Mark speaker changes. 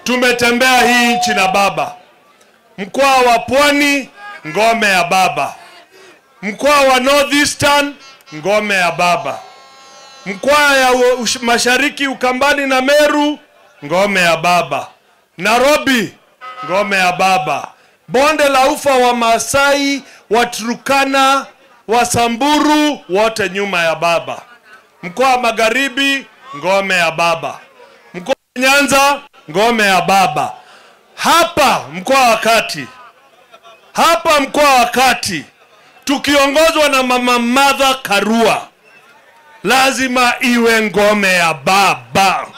Speaker 1: tumetembea hii nchi na baba. Mkoa wa Pwani, ngome ya baba. Mkoa wa Northeastern, ngome ya baba. Mkoa ya u- ush- Mashariki, Ukambani na Meru, ngome ya baba. Nairobi, ngome ya baba. Bonde la ufa wa Masai, wa Turkana, wa Samburu, wote nyuma ya baba. Mkoa wa Magharibi, ngome ya baba. Mkoa wa Nyanza, ngome ya baba. Hapa mkoa wa Kati, hapa mkoa wa Kati tukiongozwa na mama Martha Karua, lazima iwe ngome ya baba.